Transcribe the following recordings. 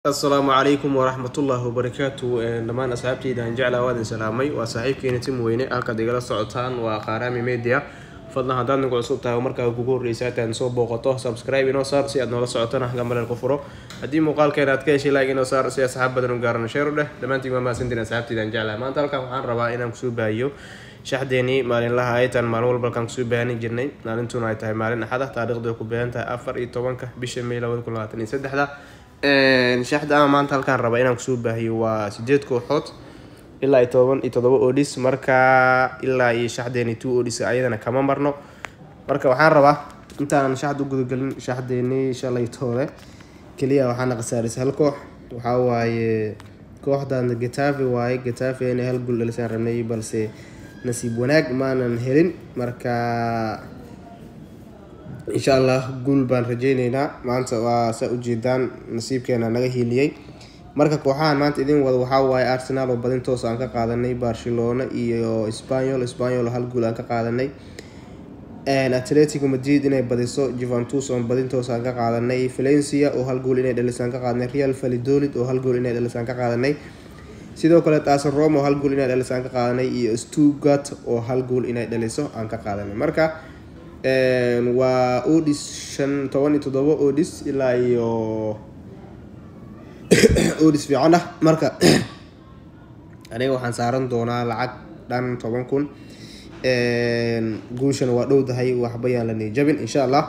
asalaamu calaykum waraxmatullaahi wabarakaatu dhammaan asxaabteyda aan jeclaa waadin salaamay waa saaxiibkeena tim weyne halkaad igala socotaan waa qaaraami media fadlan haddaad nagu cusub tahay markaa kugu horreysa hataad soo booqato subscribe inoo saar si aad noola socotana gambaleel ku furo haddii muuqaalkeena aad ka heshay like inoo saar si asxaab badan u gaarano sheer u dheh dhammaantiin waa mahadsantiin asxaabteyda aan jeclaa maanta halkan waxaan rabaa inaan kusoo baahiyo shaxdeenii maalinlaha aytan maalin walba halkaan kusoo baahanin jirnay maalintuna ay tahay maalin axad ah taariikhdu ay ku beehan tahay afar iyo tobanka bisha may labada kun labaatan iyo saddexda shaxda ama maanta halkaan raba inaan kusoo baahiyo waa sideed kooxood ilaa iyo toban iyo todoba odhis marka ilaa iyo shaxdeeni two odhis ayadana kama marno marka waxaan rabaa intaanan shaxda u gudagelin shaxdeeni shalay toole keliya waxaana khasaarisay hal koox waxaa waaye kooxdan getafe waaye getafe inay hal gul dhalisaan rabnay balse nasiib wanaag maanan helin marka insha allah guul baan rajeyneynaa maanta waa saa ujeedaan nasiibkeena naga hiiliyey marka kooxahan maanta idin wada waxaa waaye arsenal oo badin toos aan ka qaadanay barcelona iyo spanyol spanyol hal guul aan ka qaadanay atletico madrid inay badiso juventus oo badin toos aan ka qaadanay valencia oo hal guul inay dhalisaan ka qaadanay real validolid oo hal guul inay dhalisaan ka qaadanay sidoo kale taasan rome oo hal guul inay dhaliso aan ka qaadanay iyo stuttgart oo hal guul inay dhaliso aan ka qaadanay marka waa odis shan toban iyo toddoba odis ilaa iyo odis fiican ah marka aniga waxaan saaran doonaa lacag dhan toban kun guushana waa dhowdahay waxba yaan la niyjabin insha allah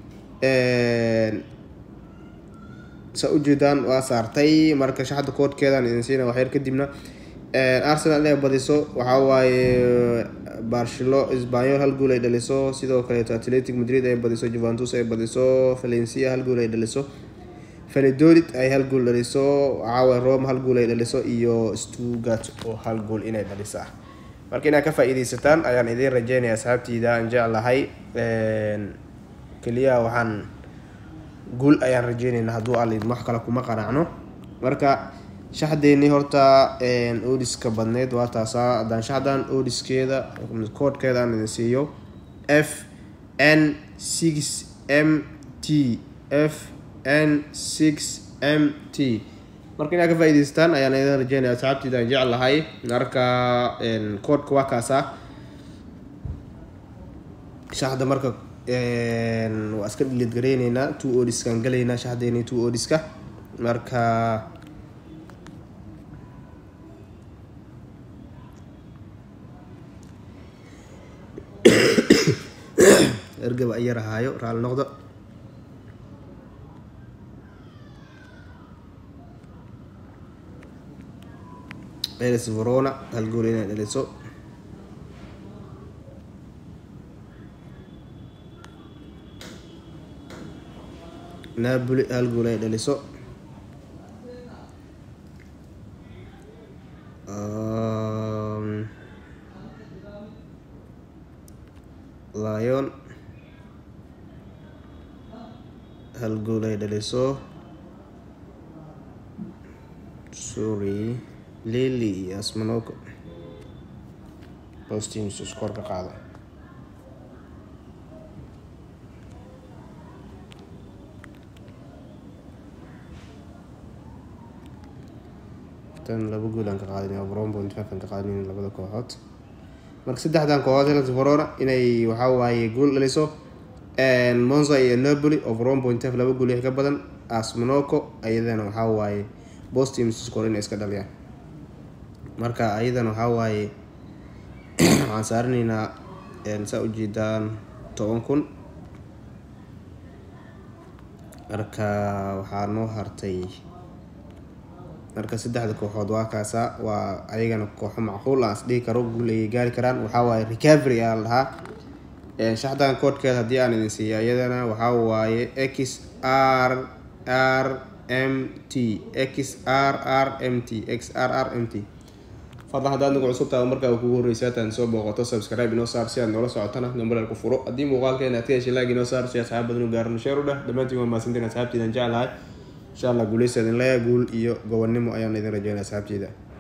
saa ujeedaan waa saartay marka shaxda koodhkeedaan idin siina waxyar kadibna arsenal inay badiso waxaa waaye barcelo sbanyol hal guul ay dhaliso sidoo kaleeto atletic madrid ay badiso juventus ay badiso valencia hal guul ay dhaliso validolid ay hal guul dhaliso waxaawaye rome hal guul ay dhaliso iyo stuttgart oo hal guul inay dhalisaa marka inaad ka faa-iideysataan ayaan idiin rajeynaya asxaabtiida aan jeclahay keliya waxaan guul ayaan rajeynayna hadduu alid wax kale kuma qanacno marka shaxdeeni horta odiska badneyd waa taasaa haddaan shaxdan odiskeeda koodhkeeda aan idin siiyo f n six m t f n six m t marka inaad ka faa-iideystaan ayaan idin rajeynaya asxaabtiida aan jeclahay marka koodhka waa kaasa shaxda marka waa iska dhilid gareyneynaa two odiskaan galeynaa shaxdeeni two odiska marka ergaba ay yarahaayo raali noqdo elis verona hal gool inay dhaliso napoli hal gool ay dhaliso lion hal gool ay dhaliso sorry lili iyo asmanoko bosteams iskoor ka qaado tan laba gool aan ka qaadin bron point five aan ka qaadin labada kooxood marka saddexdan kooxood helas verona inay waxaa waaye gool dhaliso monza iyo napoli oo bron point five laba gool ka badan asmonoco ayadana waxaa waaye bosteams score inay iska dhaliyaan marka ayadana waxaa waaye waxaan saaranaynaa saa ujeedaan toban kun marka waxaa noo hartay marka saddexda kooxood waa kaasa waa ayagana kooxo macquul aan is dhihi karo guul ayay gaari karaan waxaa waaye recovery ayaa la dhahaa shaxdan koodhkeeda haddii aan idin siiya iyadana waxaa waaye x r r m t x r r m t x r r m t fadlan haddaad nagu cusub tahay markaa kugu horreysa hataan soo booqato subscribe inoo saar si aad noola socotana gambaleel ku furo haddii muuqaalkeena aad ka heshay like inoo saar si asxaab badan u gaarano sheer u dheh dhammaantiin waa mahadsantiin asxaabtiidan jeclahay insha allah guuleysa idin leeya guul iyo gobonnimo ayaan idin rajeynaya asxaabteyda